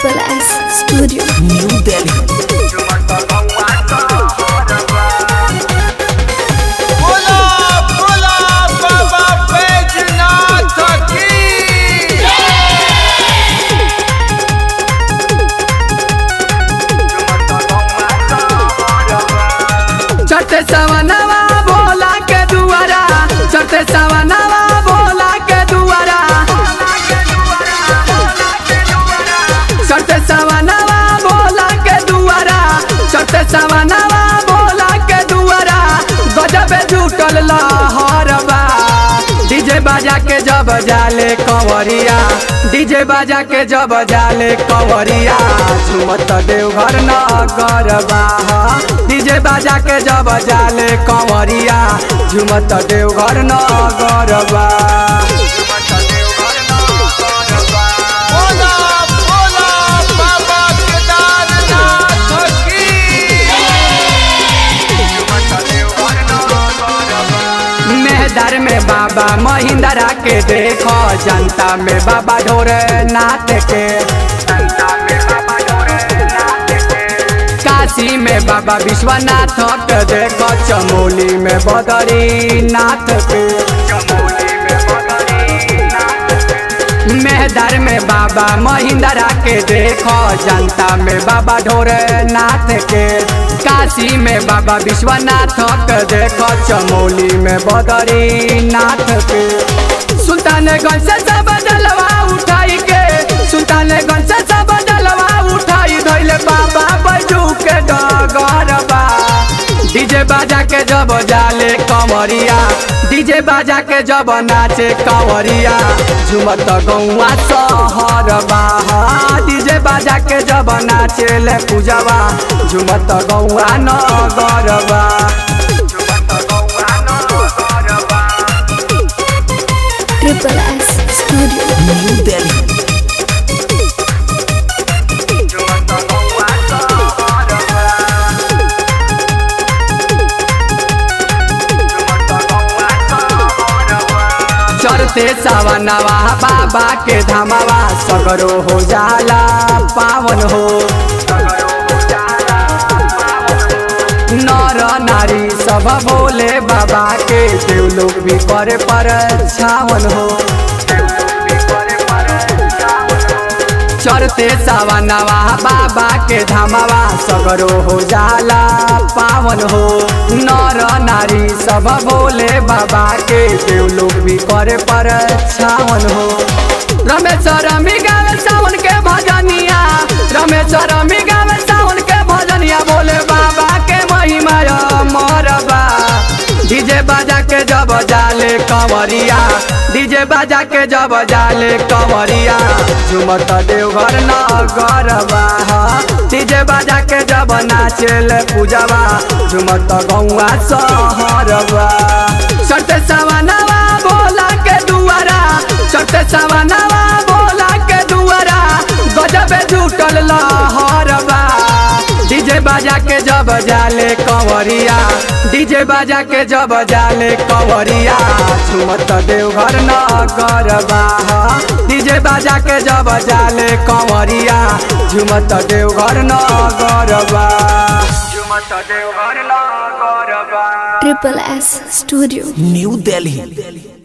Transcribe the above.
Triple S Studio. New Delhi. बोला बोला बाबा बैजनाथ की चटे सवनवा बोला के दुआरा चटे सवनवा बोला के दुआरा चटे सवनवा बोला के दुआरा चटे सवनवा बोला के दुआरा गजबे जुटल लहरबा डीजे बाजा के जब जाले कंवरिया डीजे बाजा के जब जाले कंवरिया झुमत देवघर नगरबा डीजे बाजा के जब जाले कंवरिया झुमत देवघर नगरबा बोला बोला बाबा केदारनाथ की मेहदर में बाबा महिंद्रा के देखो जनता में बाबा ढोरे नाथ के काशी में बाबा विश्वनाथ के देखो चमोली में बदरी नाथ के मेहदर में बाबा महिंद्रा के देखो जनता में बाबा ढोरे नाथ के काशी में बाबा विश्वनाथ के देखो चमोली में बदरी नाथ के सुल्तानगंज से सब जलवा उठाई के सुल्तानगंज से सब जलवा उठाई धैले बाबा बैजू के डगरबा डीजे बाजा के जब जाले कमरिया डीजे बाजा के जब नाचे कंवरिया झुमत गौआ सहरबा डीजे बाजा के जब नाचे ले पूजवा झुमत गौआ नगरबा Triple S Studio. New Delhi. चढ़ते सवनवा बाबा के धमावा सगरो हो जाला पावन हो नर नारी सब बोले बाबा के देव लोग भी करे पर छावन हो चढ़ते सवनवा बाबा के धमावा सगरो हो जाला पावन हो नर नारी सब बोले बाबा के देव लोग भी करे पर छावन हो रमेश रमी गावे सावन के भजनिया रमेश रमी गावे सावन के भजनिया बोले बाबा के महिमा मरबा डीजे बाजा के जब जाले कंवरिया डीजे बाजा के जब जाले कंवरिया झुमत देवघर नगरबा डीजे बाजा के जब नाचेले पूजवा झुमत गौआ सहरबा चढ़ते सवनवा बोला के दुआरा चढ़ते सवनवा बोला के दुआरा गजबे जुटल लहरबा डीजे बाजा के जब जाले कंवरिया डीजे बाजा के जब जाले कंवरिया झुमत देवघर नगरबा डीजे बाजा के जब जाले कंवरिया झुमत देवघर नगरबा झुमत Deoghar नगरबा Triple S Studio. New Delhi.